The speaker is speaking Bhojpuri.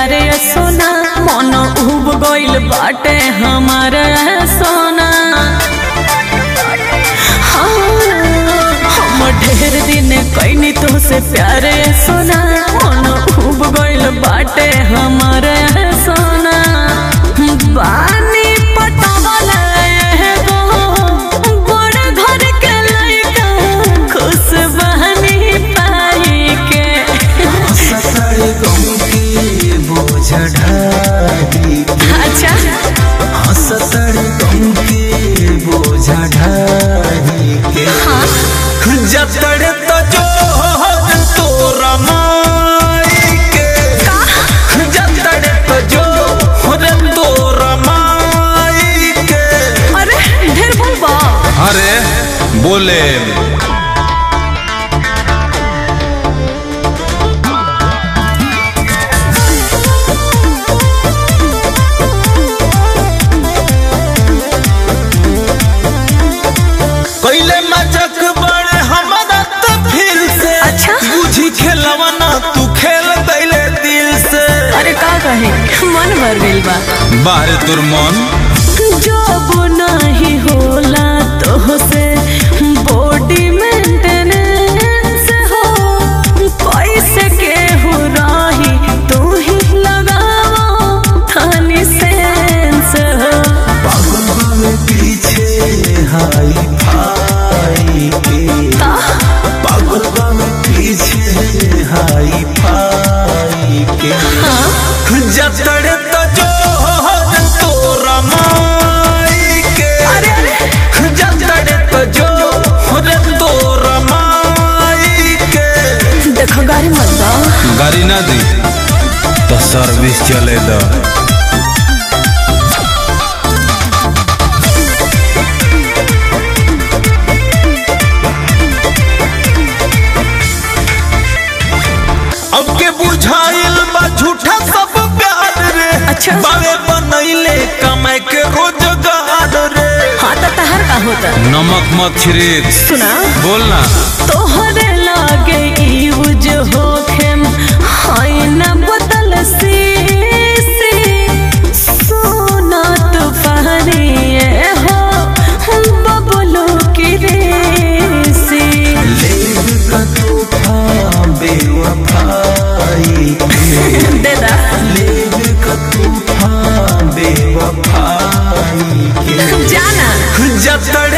प्यारे सोना मन उब गइल बाटे हमारे सोना हाँ, हम ढेर दिन कैनी तो से प्यारे सोना मन उब गइल बाटे हमारे सोना बानी पटवल एगो बड़ घर के लइका खुश बहनी पाई के ससुर गम के बोझ ढारी अच्छा ससुर गम के बोझ ढारी के जतड़ तो जो तोरा माई के जतड़ तो जो रे तोरा माई के अरे ढेर बोलबा अरे बोले पहले मचक बड़े हमारा तो फिर से अच्छा। बुझी खेलवना तू खेल दैले दिल से अरे का कहे मन भर गइल बा बाहरे तुर मन जब नहीं होला तो से बॉडी मेंटेनेंस हो पैसे के हो राही तू ही लगाओ थानी सेंस हो पागल बावे पीछे हाई फाई के पागल बावे पीछे हाई फाई के जतड़ तो जो तोरा माई के अरे अरे जतड़ तो जो रे तोरा माई के देखो गाड़ी मत दो गाड़ी ना दी तो सर्विस चले दो अब के बुझाइल बा झूठा सब प्यार रे अच्छा। बावे बनैले कमाए के रोजगार रे हाँ तो तहर का होता नमक मत छिड़क सुना बोलना तोहरे लागे यूज होखेम हाय न बदल सी सोना तो पहनिए हो बबलू की रेसी लेब का तूफा बेवफाई दे दा लेब का तूफा बेवफाई के जाना जतड़